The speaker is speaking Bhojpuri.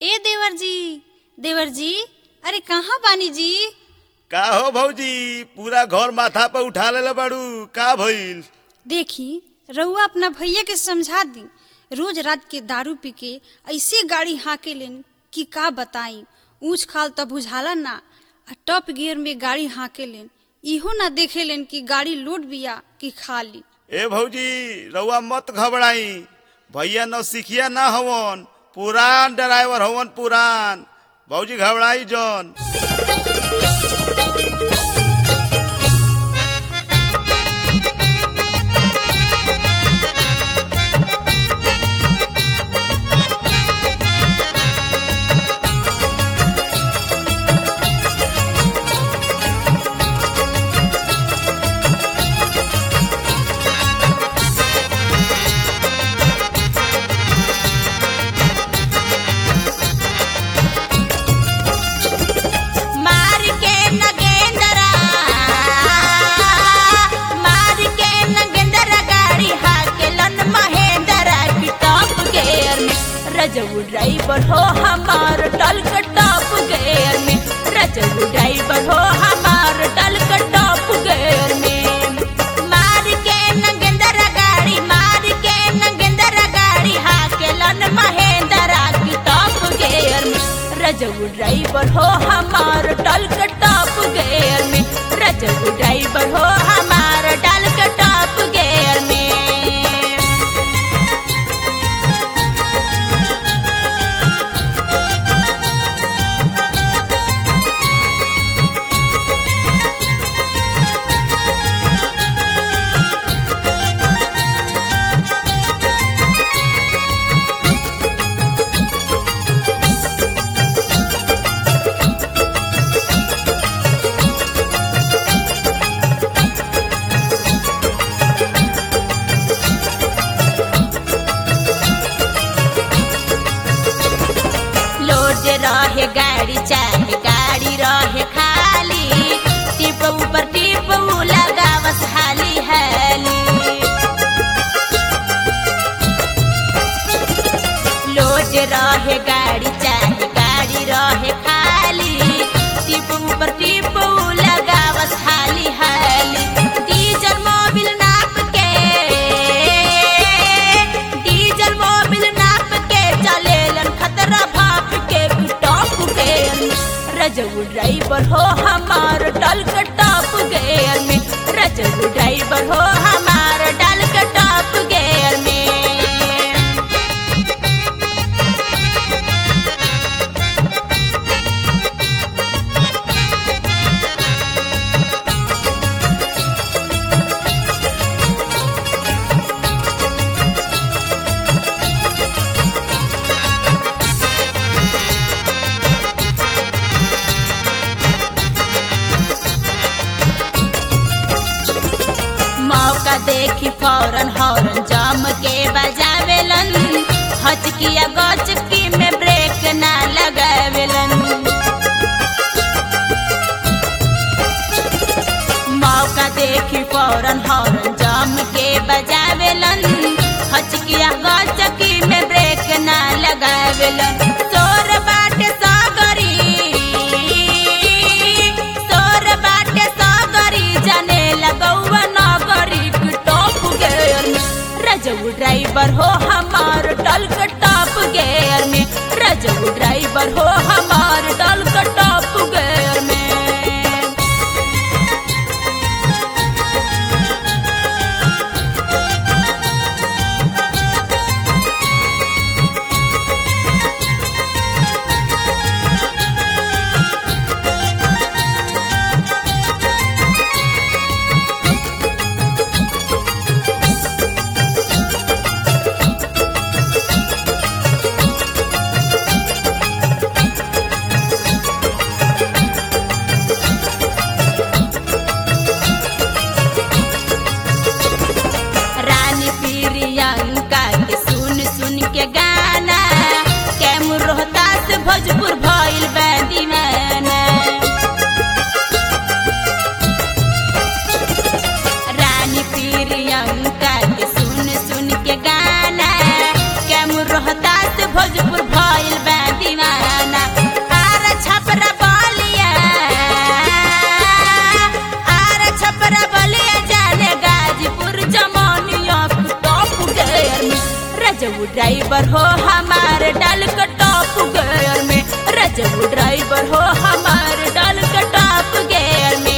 ए देवर जी देवर जी अरे कहाँ बानी जी का हो भौजी पूरा घर माथा पर उठा लेले बाड़ू का भइल देखी रउआ अपना भैया के समझा दी रोज रात के दारू पी के ऐसे गाड़ी हाके लेन कि का बताई ऊंच खाल तब बुझाला ना आ टॉप गियर में गाड़ी हाके लेन इहो ना देखे लेन कि गाड़ी लोड बिया कि खाली ए भौजी रउआ मत घबराई भैया न सिखिया ना हवन पुरान ड्राइवर हवन पुरान भौजी घबराई जौन मार के नगेंदरा मार के नगेंदरा गाड़ी हाकेलन महेंद्रा की टॉप गेयर में रजऊ ड्राइवर हो हमार टल के टॉप गेयर में रजऊ ड्राइवर हो हमार टल के टॉप गेयर में मार के नगेंदरा गाड़ी मार के नगेंदरा गाड़ी हाकेलन महेंद्रा की टॉप गेयर में रजऊ ड्राइवर हो हमार टल के टॉप गेयर में रजऊ ड्राइवर हो हमार टल के टॉप गेयर में लोड रहे गाड़ी चाहे गाड़ी रहे खाली टिप ऊपर टिप लगावस हाली हाली लोड रहे गाड़ी चाहे गाड़ी रहे खाली टिप ऊपर टिप लगावस हाली हाली डीजल मोबिल नाप के डीजल मोबिल नाप के चलेलन खतरा भाप के टॉप के रजऊ ड्राइवर हो हमार डल के टॉप गेयर में रजऊ ड्राइवर हो हमार डल के टॉप गेयर में मौका देखी फौरन हॉर्न जम के बजावेलन हचकिया गचकी में ब्रेक ना लगावेलन मौका देखी फौरन हॉर्न जम के बजावेलन हचकिया गचकी में ब्रेक ना लगावेलन सोर बाटे सागरी सोर बाटे सागरी जाने लगौवा नगरी की टॉप गेयर में रजऊ ड्राइवर हो हमार टल के टॉप गेयर रजऊ ड्राइवर हो हमार डाल का टॉप गेयर में रजऊ ड्राइवर हो हमार डाल का टॉप गेयर में